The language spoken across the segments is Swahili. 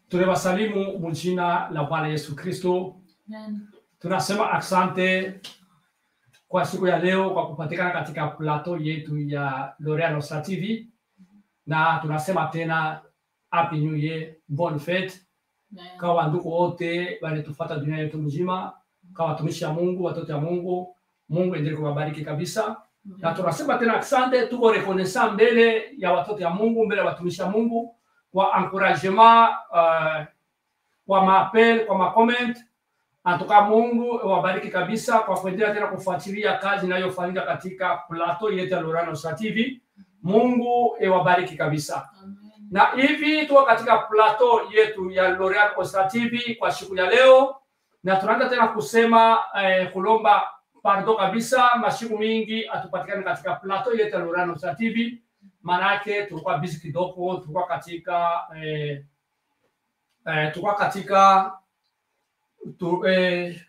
Tunawasalimu mjina la Bwana Yesu Kristo. Amen. Tunasema asante kwa siku ya leo kwa kupatikana katika plateau yetu ya L'Oreal Nostra TV, na tunasema tena happy new year, bonne fete Amen. kwa wandugu wote wanatufuata dunia yetu mzima, kwa watumishi wa Mungu, watoto wa Mungu. Mungu endelee kuwabariki kabisa, na tunasema tena asante. Tuko reconnaissant mbele ya watoto ya Mungu, mbele ya watumishi wa Mungu kwa encouragement uh, kwa maapel, kwa macomment Antoka Mungu wabariki kabisa kwa kuendelea tena kufuatilia kazi inayofanyika katika plateau yetu ya L'Oreal Nostra TV. Mungu ewabariki kabisa. Amen. Na hivi tuko katika plateau yetu ya L'Oreal Nostra TV kwa siku ya leo, na tunaanza tena kusema eh, kulomba pardon kabisa, masiku mingi hatupatikani katika plateau yetu ya L'Oreal Nostra TV, manake tulikuwa busy kidogo, tulikuwa katika eh, eh, tulikuwa katika tu, eh,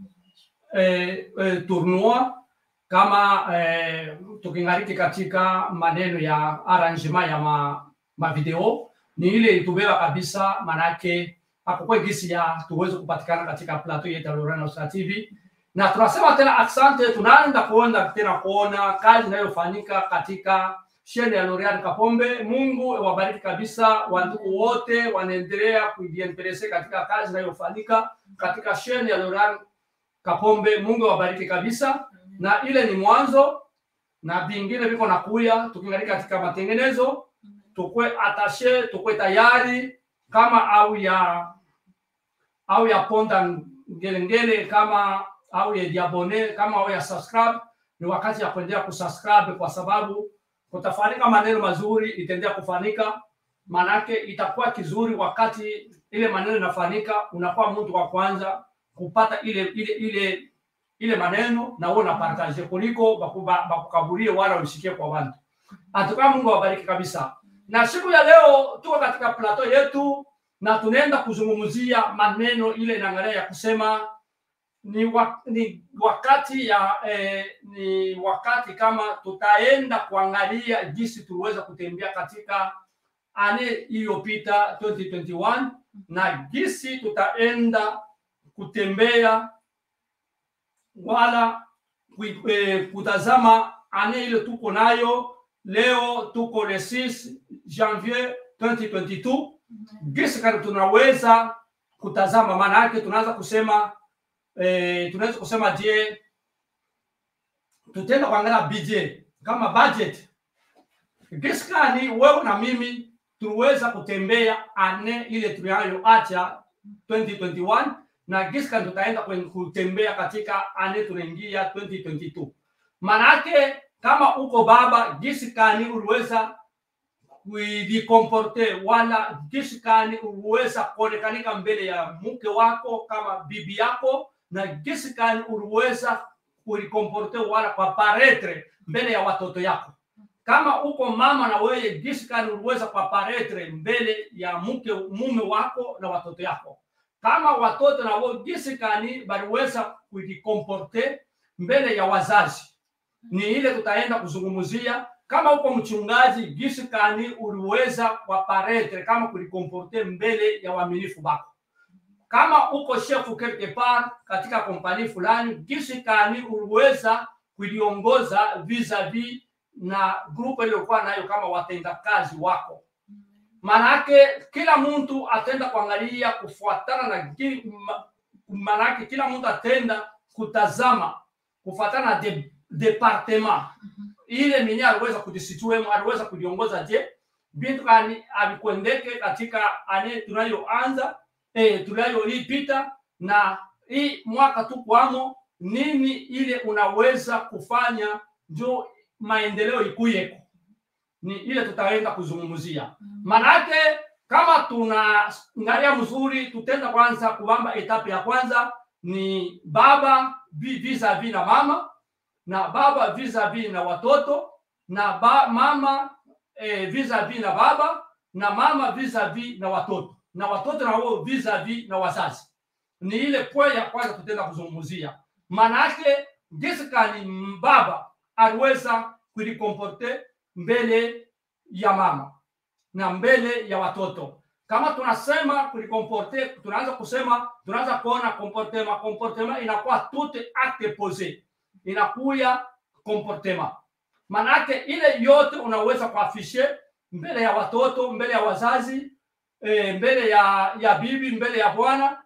eh, eh, tournoi kama eh, tukingariki katika maneno ya arrangement ya ma, ma video ni ile itubeba kabisa, manake hakukuwa gisi ya tuweze kupatikana katika plateau yetu ya L'Oreal Nostra TV, na tunasema tena asante. Tunaenda kuona tena kuona kazi inayofanyika katika shene ya L'Oreal Kapombe. Mungu wabariki kabisa, wandugu wote wanaendelea kujiendeleza katika kazi inayofanyika katika shene ya L'Oreal Kapombe. Mungu wabariki kabisa na ile ni mwanzo na vingine viko na kuya, tukiangalia katika matengenezo, tukwe atashe, tukwe tayari kama au ya au ya ponda ngelengele kama au ya diabone kama au ya subscribe. Ni wakati ya kuendelea kusubscribe kwa sababu kutafanyika maneno mazuri, itaendelea kufanyika, manake itakuwa kizuri wakati ile maneno inafanyika, unakuwa mtu wa kwanza kupata ile ile ile ile maneno na wewe unapartage kuliko bakuba- bakukaburie wala usikie kwa watu. Atuka Mungu awabariki kabisa. Na siku ya leo tuko katika plateau yetu na tunaenda kuzungumzia maneno ile inaangalia ya kusema ni, wa, ni wakati ya eh, ni wakati kama tutaenda kuangalia jinsi tuliweza kutembea katika ane iliyopita 2021 na jinsi tutaenda kutembea wala kui- eh, kutazama ane ile tuko nayo leo, tuko le 6 janvier 2022 gisi kani tunaweza kutazama, maana yake tunaanza kusema eh, tunaweza kusema je, tutaenda kuangalia budget kama budget gisi kani wewe na mimi tuliweza kutembea ane ile tunayoacha 2021 na gisi kani tutaenda kwenye kutembea katika ane tunaingia 2022. Manake kama uko baba, gisi kani uliweza kujikomporte wala gisi kani uliweza kuonekanika mbele ya mke wako kama bibi yako, na gisi kani uliweza kujikomporte wala kwa paretre mbele ya watoto yako kama uko mama na wewe gisi kani uliweza kuaparetre mbele ya mke mume wako na watoto yako kama watoto na wao gisi kani baliweza kujikomporte mbele ya wazazi ni ile tutaenda kuzungumzia kama uko mchungaji gisi kani uliweza kuaparetre kama kujikomporte mbele ya waaminifu bako kama uko chef quelque part katika kompani fulani gisi kani uliweza kuliongoza vis-a-vis na grupu iliyokuwa nayo kama watendakazi wako manake kila mtu atenda kuangalia kufuatana na gi- ma- manake kila mtu atenda kutazama kufuatana na de, departement ile mwenye aliweza kujisituemu aliweza kuliongoza je bintu kani alikuendeke katika ane tunayoanza eh, tunayoipita na hii mwaka tu kwamo nini ile unaweza kufanya njo maendeleo ikuyeko ni ile tutaenda kuzungumzia manake kama tunaangalia mzuri tutenda kwanza kubamba etape ya kwanza ni baba vi- vis-a-vis na mama na baba vis-a-vis na watoto na ba, mama eh, vis-a-vis na baba na mama vis-a-vis na watoto na watoto na wao vis-a-vis na wazazi ni ile pwe ya kwanza tutenda kuzungumzia manake jinsi kani baba aliweza kujikomporte mbele ya mama na mbele ya watoto kama tunasema kulikomporte, tunaanza kusema, tunaanza kuona comportement. Comportement inakuwa tout acte posé, inakuya comportement. Manake ile yote unaweza kuafishe mbele ya watoto, mbele ya wazazi, e, mbele ya ya bibi, mbele ya bwana.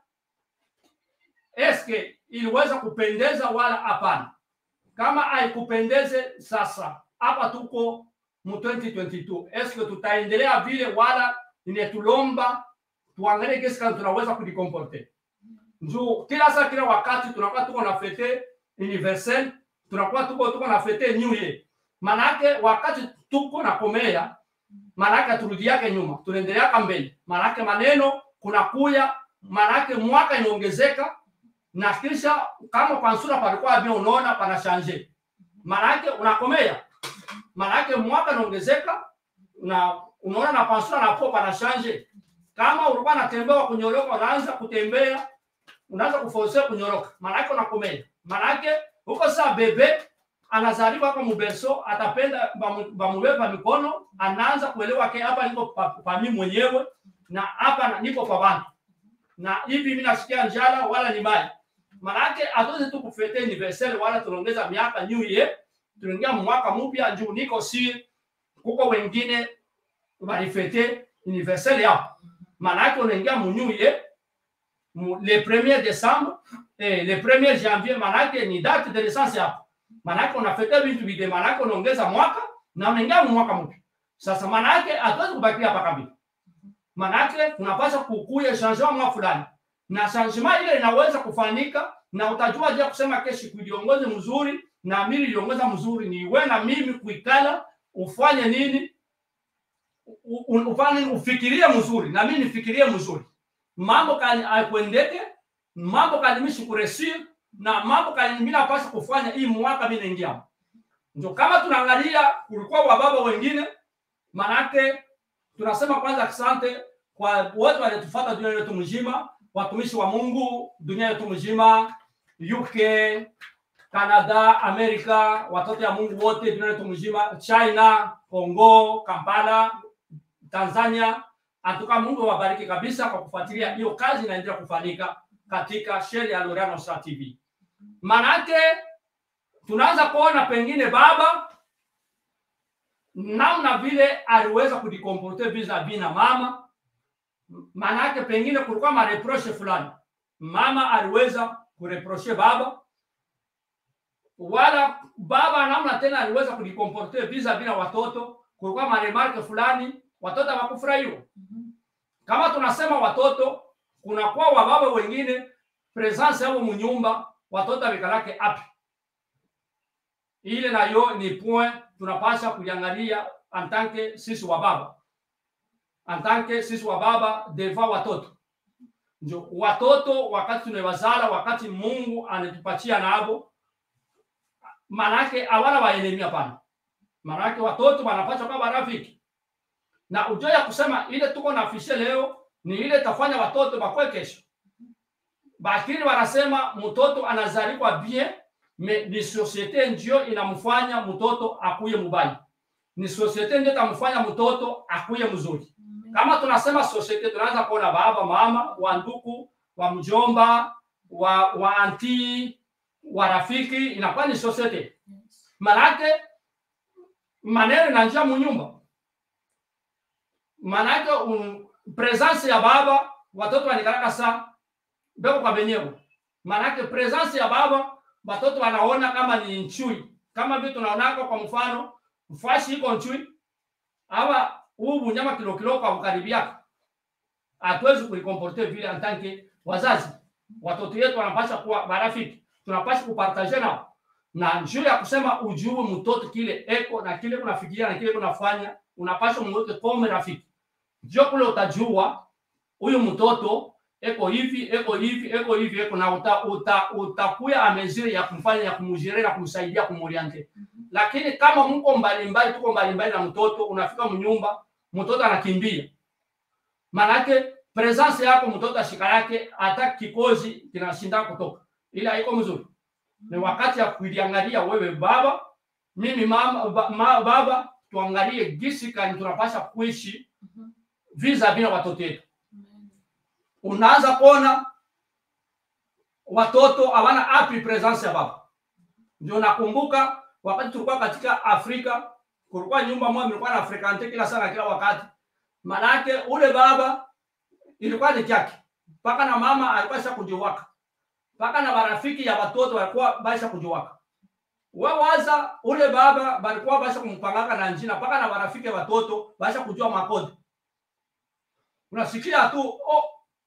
Eske iliweza kupendeza wala hapana? Kama haikupendeze, sasa hapa tuko mu 2022 eske tutaendelea vile wala inetulomba tuangalie kesi kama tunaweza kujikomporte njoo kila saa kila wakati tunakuwa tuko na fete universel tunakuwa tuko tuko na fete new year manake wakati tuko na komea manake turudiake nyuma tunaendeleaka mbele manake maneno kuna kuya manake mwaka inaongezeka na kisha kama kwa sura palikuwa bien unaona pana change manake unakomea manake mwaka inaongezeka na unaona na pansura na popa na change kama ulikuwa unatembea kunyoroka unaanza kutembea unaanza kuforce kunyoroka manake unakomea manake huko saa bebe anazaliwa kwa muberso atapenda bamubeba mikono anaanza kuelewa ke hapa niko pa, pa mimi mwenyewe na hapa niko kwa bantu na hivi mimi nasikia njala wala ni mai manake hatuwezi tu kufete universel wala tunaongeza miaka new year tunaingia mwaka mpya juu niko si kuko wengine walifete universel yao manake unaingia mu new year mu, le premier décembre eh, le premier janvier manake ni date de naissance yako manake unafete vitu vide manake unaongeza mwaka na unaingia mu mwaka mpya sasa manake hatuwezi kubakia hapa kabisa manake unapaswa kukuya changement mwa fulani na changement ile inaweza kufanyika na utajua je kusema keshi kujiongoze mzuri na mimi niliongoza mzuri ni wewe na mimi kuikala ufanye nini ufanye ufikirie mzuri na mimi nifikirie mzuri mambo kani akwendeke mambo kani mishi kuresir na mambo kani mimi napaswa kufanya hii mwaka mimi naingia ndio kama tunaangalia kulikuwa wababa wengine manake tunasema kwanza asante kwa wote walitufuata dunia yetu mzima watumishi wa Mungu dunia yetu mzima UK Canada, Amerika, watoto ya Mungu wote dunia yetu mzima, China, Kongo, Kampala, Tanzania. Atuka Mungu wabariki kabisa kwa kufuatilia hiyo kazi inaendelea kufanyika katika sheli ya Loreal Star TV. Manake tunaanza kuona pengine baba namna vile aliweza kujikomporte vis-a-vis na mama, manake pengine kulikuwa mareproche fulani, mama aliweza kureproche baba wala baba namna tena aliweza kujikomporte vis-a-vis na watoto, kulikuwa maremarke fulani, watoto hawakufurahiwa. Kama tunasema watoto, kunakuwa wababa wengine presence yao munyumba, watoto amekalake api ile nayo ni point tunapasha kuiangalia antanke sisi wa baba antanke sisi wa baba deva watoto njo watoto wakati tunawazala wakati Mungu anatupatia nabo manake hawana waelemi hapana manake watoto wanapaswa kama rafiki na ujo ya kusema ile tuko na afishe leo ni ile tafanya watoto bakwe kesho bakini wanasema mtoto anazaliwa bien me ni societe ndio inamfanya mtoto akuye mubaya ni societe ndio itamfanya mtoto akuye mzuri kama tunasema societe tunaanza kuona baba mama wa nduku wa mjomba wa wa anti wa rafiki inakuwa ni societe manake maneno inanjia munyumba manake um, presence ya baba watoto wanikalaka saa beko kwa benyewe manake presence ya baba watoto wanaona kama ni nchui kama vile tunaonaka kwa mfano mfashi iko nchui awa huu bunyama kilo kilo kwa ukaribiaka hatuwezi kuikomporte vile antanke wazazi watoto yetu wanapasha kuwa marafiki tunapasha kupartaje nao na njuu ya kusema ujue mtoto kile eko na kile kunafikiria na kile kunafanya unapasha mweke kome rafiki ndio kule utajua huyu mtoto eko hivi eko hivi eko hivi eko na uta, uta, utakuya amezire ya kumfanya ya kumujire na kumsaidia kumoriente lakini kama mko mbalimbali tuko mbalimbali na mtoto unafika mnyumba mtoto anakimbia manake presence yako mtoto ashika yake hata kikozi kinashinda kutoka ila haiko mzuri ni wakati ya kuliangalia wewe baba mimi mama ba, ma, baba tuangalie gisi kani tunapasha kuishi visa vile watoto wetu unaanza kuona watoto hawana happy presence ya baba. Ndio nakumbuka wakati tulikuwa katika Afrika, kulikuwa nyumba moja ilikuwa na frequente kila sana kila wakati, manake ule baba ilikuwa ni kyake, mpaka na mama alikuwa sha kujiwaka, mpaka na marafiki ya watoto walikuwa baisha kujiwaka. Wawaza ule baba balikuwa basha kumpangaka na njina, mpaka na marafiki ya watoto basha kujua makodi. Unasikia tu oh,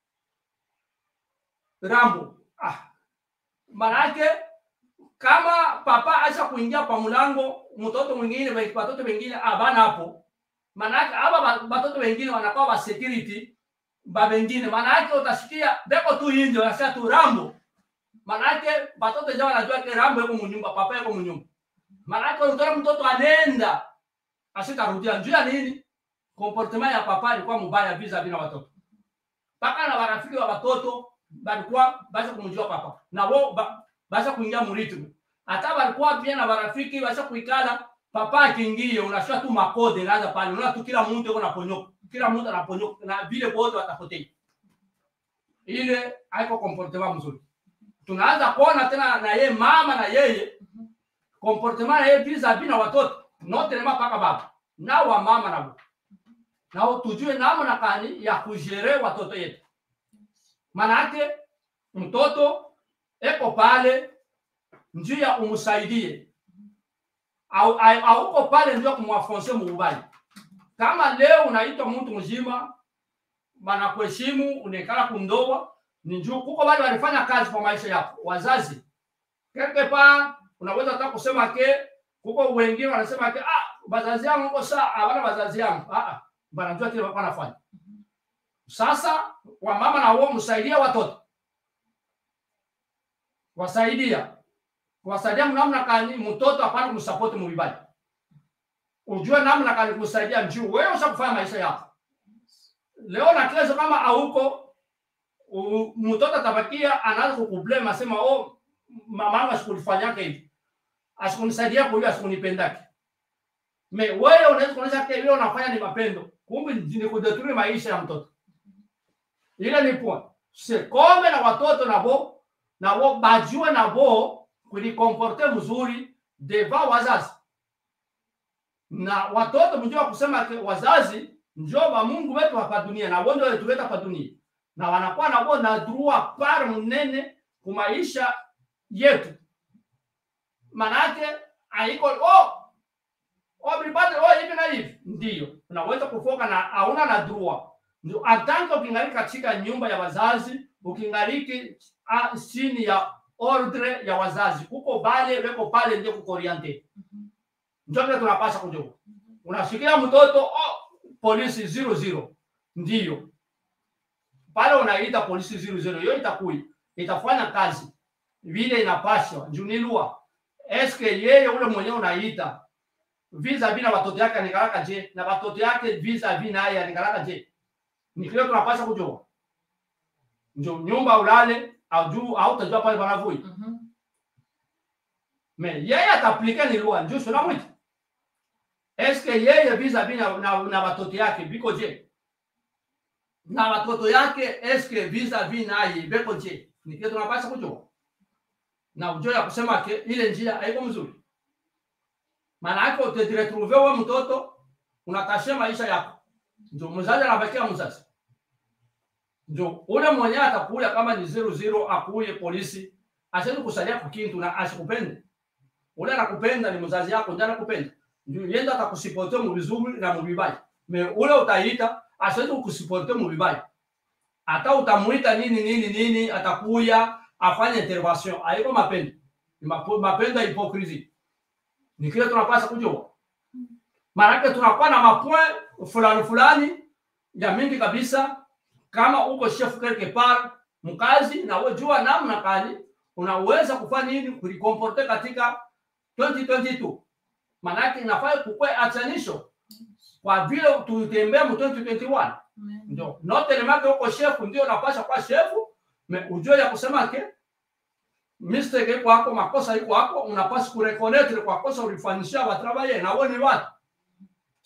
Rambo ah, manake kama papa acha kuingia pa mlango, mtoto mwingine watoto wengine abana hapo, manake aba watoto wengine wanakuwa ba security ba wengine, manake utasikia beko tu inje unasikia tu Rambo, manake watoto jao wanajua ke Rambo yuko mnyumba, papa yuko mnyumba, manake utaona mtoto anenda asitarudia njia nini, comportement ya papa ilikuwa mbaya visa vina watoto mpaka na marafiki wa watoto balikuwa basha kumjua papa na wao ba, basha kuingia muritmu hata balikuwa pia na marafiki basha kuikala papa akiingie unashua tu makode naanza pale unaona tu kila mtu yuko naponyoka kila mtu anaponyoka na vile wote watapotea ile haiko comportement mzuri tunaanza kuona tena na yeye mama na yeye comportement na yeye visa vina watoto note nema paka baba na wa mama na baba nao tujue namna gani ya kujere watoto yetu. Manake mtoto eko pale njia umsaidie, au auko pale ndio kumwafonse muubali. Kama leo unaitwa mtu mzima, banakuheshimu, unekala kundoa, ni njuu kuko wale walifanya kazi kwa maisha yako, wazazi keke pa unaweza hata kusema ke kuko wengine wanasema ke ah, wazazi yangu uko saa hawana wazazi yangu ah, ah banajua kile walikuwa wanafanya. Sasa wamama na wao msaidia watoto, wasaidia kuwasaidia namna kani mtoto apate kumsapoti mubibali, ujue namna kani kumsaidia njuu wewe ushakufanya maisha yako leo na kesho. Kama hauko mtoto atabakia anaanza kukublame, asema oh, mamangu asikulifanyake hivi, asikunisaidia kwa hiyo, asikunipendake me wewe unaweza kuonyesha kile vile unafanya ni mapendo, kumbe ni kudetruire maisha ya mtoto. Ile ni point. Se kome na watoto nabo nabo bajue nabo kulikomporte mzuri deva wazazi na watoto mjua kusema ke wazazi njo wa Mungu wetu hapa dunia na wao ndio walituleta hapa dunia na wanakuwa nabo na droit par mnene kumaisha yetu, manake haiko oh Obribade oh hivi na hivi ndio unaweza kufoka na hauna na drua. Ndio atanka ukingaliki katika nyumba ya wazazi, ukingaliki chini ya ordre ya wazazi, kuko bale weko pale ndio kuko oriente. Ndio kile tunapaswa kujua. Unashikia mtoto oh, polisi zero zero ndio pale unaita polisi zero zero, hiyo itakui itafanya kazi vile inapaswa. Njunilua eske yeye ule mwenyewe unaita visa vina watoto yake anikalaka je na watoto yake visa vina yeye anikalaka je ni kile tunapaswa kujua ndio nyumba ulale au juu au utajua pale wanavui mm -hmm. me yeye ataplika ni lugha ndio sio namwita eske yeye visa vina na, na watoto yake biko je na watoto yake eske visa vina yeye biko je ni kile tunapaswa kujua na ujue ya kusema ke ile njia haiko mzuri maana yake utajiretrouve wewe mtoto unakashia maisha yako, ndio mzazi anabakia mzazi, ndio ule mwenyewe atakuya kama ni zero zero, akuye polisi asiwezi kusalia kukintu na asikupende. Ule anakupenda ni mzazi yako, ndiye anakupenda, ndio yenda atakusipote mu vizuri na mu vibaya. Me ule utaita asiwezi kukusipote mu vibaya, hata utamuita nini nini nini, atakuya afanye intervention. Haiko mapendo, ni mapendo ya hipokrisi ni kile tunapaswa kujua. Maanake tunakuwa na mapoint fulani fulani ya mingi kabisa. Kama uko chef quelque part mkazi, na wewe jua namna gani unaweza kufanya nini kulikomporte katika 2022. Maanake inafaa kukwe achanisho kwa vile tutembea mu 2021 ndio note lemake uko chef, ndio unapaswa kwa chef, ujue ya kusema ke mistake iko hapo, makosa iko hapo, unapaswa kureconnect kwa kosa ulifanyishia watravaye na wewe ni watu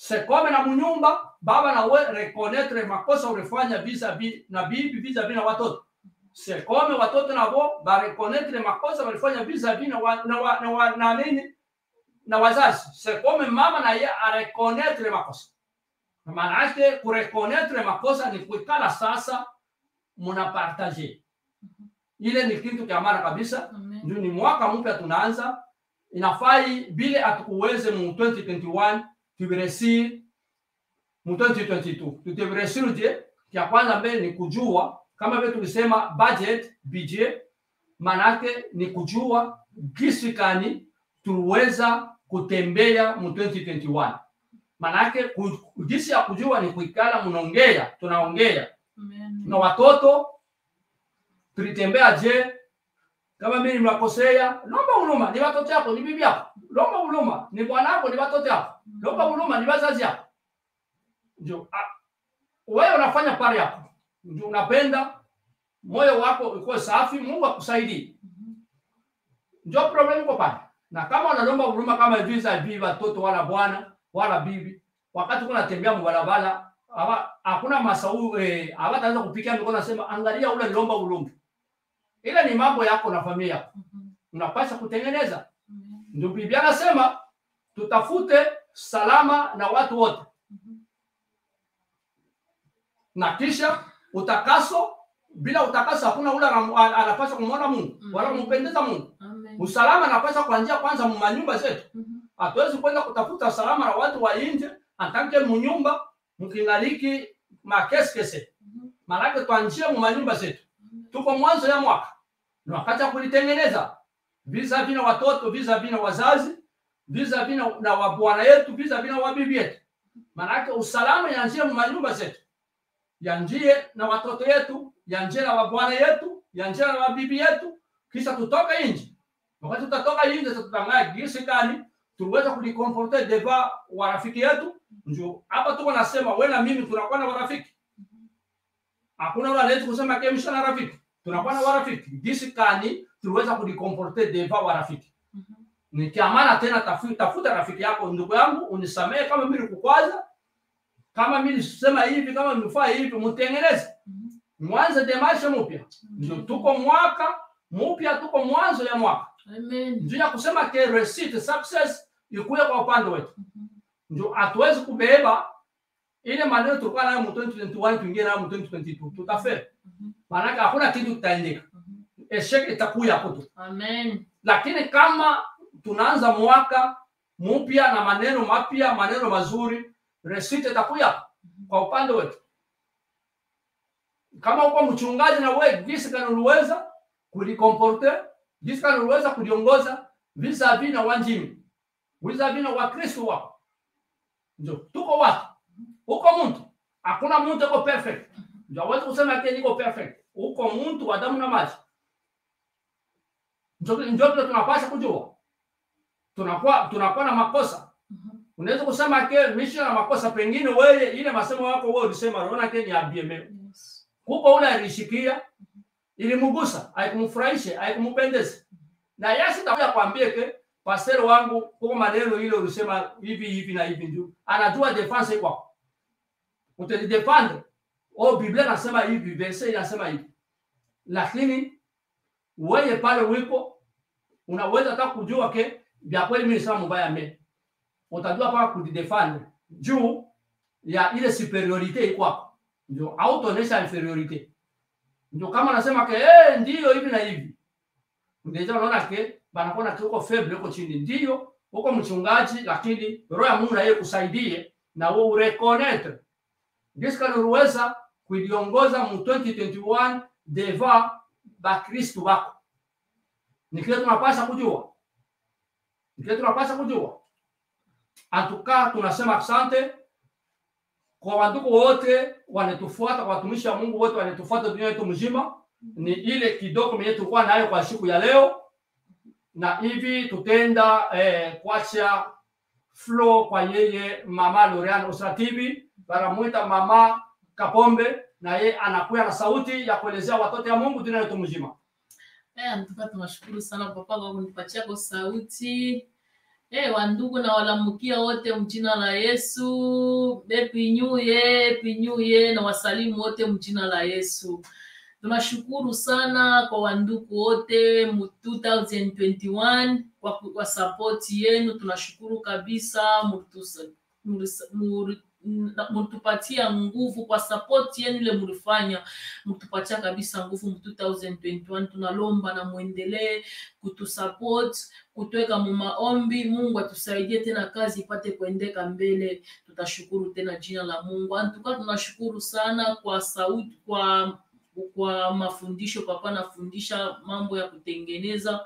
sekome na munyumba baba na we reconnaître makosa ulifanya vis-a-vis na bibi vis-a-vis na watoto sekome watoto nabo ba reconnaître makosa walifanya vis-a-vis na, wa, na, wa, na, wa, na nini na wazazi sekome mama na ye areconnaître makosa maana yake kureconnaître makosa ni kuikala sasa munapartage ile ni kitu kya maana kabisa Amen. ndio ni mwaka mpya tunaanza inafai bile atukuweze mu 2021 tuviresir mu 2022 tutiviresir je kya kwanza mbele ni kujua kama vile tulisema budget budget manake ni kujua gisi gani tuweza kutembea mu 2021 manake ku- gisi ya kujua ni kuikala mnaongea tunaongea Amen. na watoto tulitembea je kama mimi nimewakosea lomba huruma ni watoto yako ni bibi yako lomba huruma ni bwanako ni watoto yako lomba huruma ni wazazi yako ndio ah, wewe unafanya pale yako ndio unapenda moyo wako uko safi mungu akusaidie Mhm. ndio problem iko pale na kama unalomba huruma kama visa hivi watoto wala bwana wala bibi wakati kuna tembea mbarabara hawa- hakuna masau eh, hawataanza kupikia mikono nasema angalia ule lomba huruma ile ni mambo yako na familia yako Mhm. unapaswa kutengeneza Amen. ndio biblia anasema tutafute salama na watu wote Mhm. na kisha utakaso bila utakaso hakuna ule anam- an- anapaswa kumwona mungu wala Mhm. kumpendeza mungu Amen. usalama anapaswa kuanzia kwanza mumanyumba zetu Mhm. hatuwezi kwenda kutafuta usalama na watu wa nje atanke munyumba mkingaliki makeskese Mhm. manake twanjie mumanyumba zetu Amen. tuko mwanzo ya mwaka ni wakati ya kulitengeneza visa vina watoto visa vina wazazi visa vina na wabwana yetu visa vina wabibi yetu manake usalama yanjie mumanyumba zetu yanjie na watoto yetu yanjie na wabwana yetu yanjie na wabibi yetu kisha tutoke nje wakati tutatoka nje sasa tutangaa gisi gani tuweza kulikomporte deva warafiki yetu ndio hapa tuko nasema we na mimi tunakuwa na warafiki hakuna ule anaweza kusema kemsha na rafiki tunakuwa na warafiki gisi gani tuliweza kulikomporte deva warafiki Mhm. nikiamana tena tafu- tafuta rafiki yako ndugu yangu unisamehe kama mimi nikukwaza kama mimi nisema hivi kama nimefaa hivi mtengeneze Mhm. mwanze demashe mpya ndio tuko mwaka mpya tuko mwanzo ya mwaka Amen. ndio ya kusema ke receipt success ikuye kwa upande wetu Mhm. ndio hatuwezi kubeba ile maneno tulikuwa nayo mu 2021 tuingie nayo mu 2022 tutafeli Mhm. maanake hakuna kitu kitaendeka Mhm. esheke itakuya hapo tu Amen. lakini kama tunaanza mwaka mpya na maneno mapya maneno mazuri receipt itakuya kwa upande wetu kama uko mchungaji na wewe jinsi gani uliweza kulikomporte jinsi gani uliweza kuliongoza vis-a-vis na wanjini vis-a-vis na wakristo wako ndio tuko watu uko mtu hakuna mtu uko perfect ndio hawezi kusema ati niko perfect uko mtu wa damu na maji ndio ndio vile tunapaswa kujua tunakuwa tunakuwa na makosa Mhm. unaweza kusema ke misha na makosa pengine wewe ile masemo yako wewe ulisema unaona ke ni abieme Yes. kuko ule alishikia ilimgusa haikumfurahisha haikumpendeza na yasi takuja kwambie ke pastor wangu kuko maneno ile ulisema hivi hivi na hivi ndio anajua defense kwako utajidefendre oh biblia nasema hivi verse inasema hivi lakini wewe pale ulipo unaweza hata kujua ke vya kweli mimi nisema mbaya mbele utajua paka kujidefendre juu ya ile superiorite kwako ndio autoonesha inferiorite ndio kama nasema ke eh ndio hivi na hivi ndio unaona ke banakuwa na uko faible uko chini ndio uko mchungaji lakini roho ya Mungu na yeye kusaidie na wewe ureconnect jinsi kama uliweza kuiongoza mu 2021 deva bakristo wako ni kile tunapaswa kujua ni kile tunapaswa kujua antuka tunasema asante kwa wandugu wote wanatufuata kwa watumishi wa Mungu wote wanatufuata dunia yetu mzima ni ile kidogo mwenye tulikuwa nayo kwa siku ya leo na hivi tutenda eh, kuacha flow kwa yeye mama Lorian Usra TV banamuita mama Kapombe na yeye anakuya na sauti ya kuelezea watoto ya Mungu dunia yetu mzima Eh, nataka tunashukuru sana papa kwa kunipatia kwa sauti Eh, wandugu na walamukia wote mjina la Yesu. Happy New Year, Happy New Year na wasalimu wote mjina la Yesu. Tunashukuru sana kwa wandugu wote mu 2021 kwa, kwa support yenu. Tunashukuru kabisa mutusa- murisa- muri- na- mutupatia nguvu kwa support yenu ile mulifanya, mutupatia kabisa nguvu mu 2021. Tunalomba na muendelee kutusupport kutweka mu maombi. Mungu atusaidie tena kazi ipate kuendeka mbele. Tutashukuru tena jina la Mungu. Antuka tunashukuru sana kwa sauti, kwa kwa mafundisho. Papa anafundisha mambo ya kutengeneza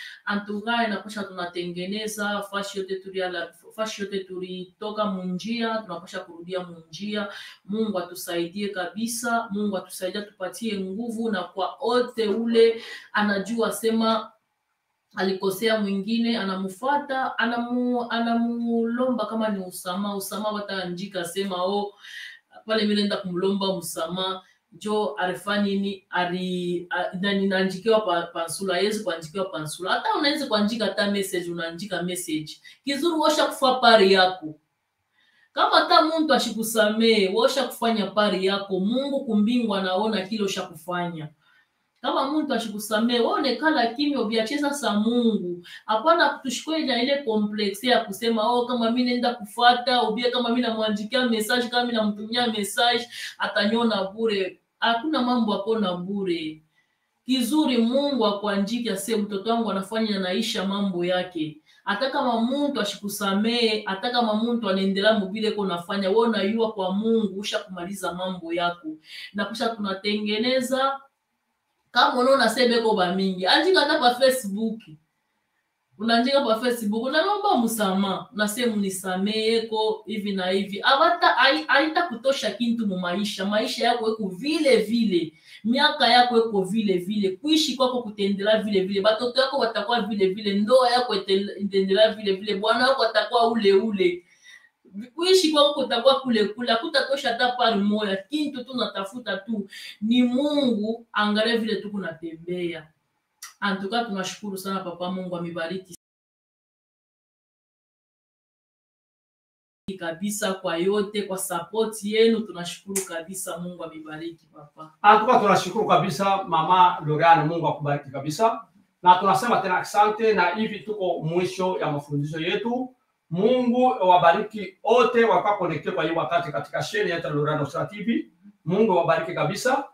antuka inapasha tunatengeneza fashi yote tuliala fashi yote tulitoka munjia, tunapasha kurudia munjia. Mungu atusaidie kabisa, Mungu atusaidie, tupatie nguvu, na kwa ote ule anajua sema alikosea mwingine anamfuata anamu, anamulomba kama ni usama usama wataanjika sema o pale mimi naenda kumlomba msama jo arifa nini ari a- nani naanjikiwa pa, pansula yezi kuanjikiwa pansula hata unaweza kuandika hata message unaandika message kizuri washa kufa pari yako kama hata muntu ashikusamee washa kufanya pari yako mungu kumbingu anaona kile ushakufanya kama muntu ashikusamee waonekala kimya uviachie sasa mungu hapana tushikwe na ile kompleksi ya kusema oh kama mi naenda kufata ubie kama mi namwandikia message kama mi namtumia message atanyona bure hakuna mambo akona bure kizuri mungu akuanjiki ase mtoto wangu anafanya naisha mambo yake hata kama muntu ashikusamee hata kama muntu anaendelea mubile ko nafanya we unayua kwa mungu usha kumaliza mambo yako na kisha tunatengeneza kama unaona sebeko bamingi andika hata pa facebook unaandika pa facebook unalomba msamaha unase munisameeko hivi na hivi abata hai- haita kutosha kintu mu maisha maisha yako eko vile vile miaka yako eko vile vile kuishi kwako kutaendelea vile vile batoto yako watakuwa vile vile ndoa yako ite- itaendelea vile vile bwana wako atakuwa ule ule kuishi kwako kutakuwa kule kule hakutatosha hata pari moya kintu tu natafuta tu ni mungu angalia vile tu kunatembea antuka tunashukuru sana papa mungu amebariki kabisa kwa yote kwa support yenu tunashukuru kabisa mungu amebariki papa Antuka tunashukuru kabisa mama Loriane, Mungu akubariki kabisa, na tunasema tena asante, na hivi tuko mwisho ya mafundisho yetu. Mungu wabariki wote wakawa connecte kwa hii wakati katika sheni yetu ya Loriane Usra TV. Mungu wabariki kabisa.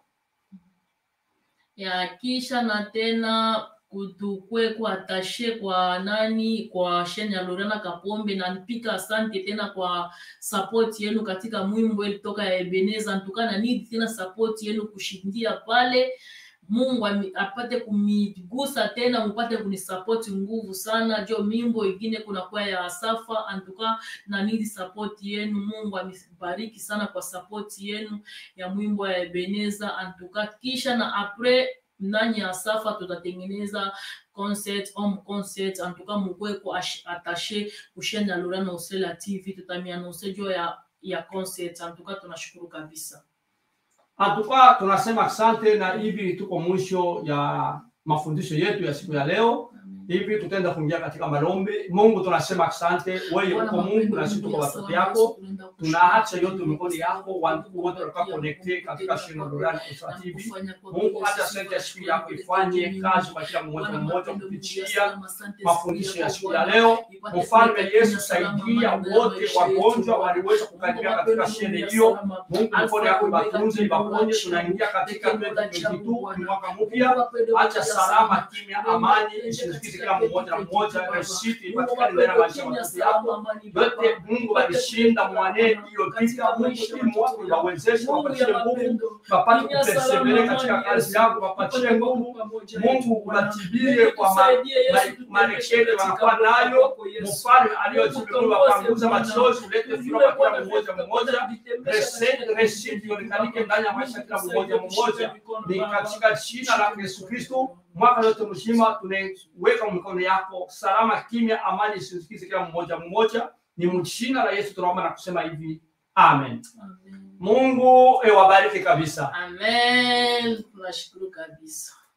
ya kisha na tena kutukwe kuatashe kwa nani kwa sheni ya Lorena Kapombe na nipika asante tena kwa support yenu katika mwimbo ilitoka ya Ebeneza ntukana nidi tena support yenu kushindia pale Mungu ami- apate kumigusa tena mupate kunisapoti nguvu sana jo mimbo ingine kuna kwa ya Asafa antuka na nidi support yenu Mungu amibariki sana kwa support yenu ya mwimbo ya Ebeneza antuka kisha na apres ndani ya Safa tutatengeneza concert home concert antuka mukweko atashe kushenda Lorana Usela TV tutamianonse jo ya ya concert antuka tunashukuru kabisa Antuka tunasema asante, na hivi tuko mwisho ya mafundisho yetu ya siku ya leo. Hivi tutaenda kuingia katika malombi. Mungu tunasema asante, wewe uko Mungu na sisi tuko watoto yako. tunaacha yote mikono yako, wandugu wote walikuwa connected katika shina Lorana Usra TV. Mungu hata sente ya siku yako ifanye kazi kwa kila mmoja mmoja kupitia mafundisho ya siku ya leo. Mfalme Yesu, saidia wote wagonjwa waliweza kukaribia katika shene hiyo. Mungu mkono yako ibatunze, ibaponye. Tunaingia katika 2022 ni mwaka mpya. Acha salama, kimya, amani isisikize kila mmoja na mmoja, resiti ipatikane ndani ya maisha ya watoto yako yote. Mungu walishinda mwane iliyopita. Mungu ili mwaka wawezeshe, wapatie nguvu, wapate kupersevere katika kazi yako, wapatie nguvu. Mungu ubatibie kwa ma- ma- marekebisho wanakuwa nayo. Mfalme aliyojibiwa wapanguza machozi, ulete furaha kwa kila mmoja mmoja. Rese- Resiti ionekane ndani ya maisha ya kila mmoja mmoja, ni katika jina la Yesu Kristo. Mwaka yote mzima tunaweka mikono yako salama, kimya, amani isisikize kila mmoja mmoja. Ni mjina la Yesu tunaomba na kusema hivi, amen. Amen. Mungu ewabariki kabisa. Amen. Tunashukuru kabisa.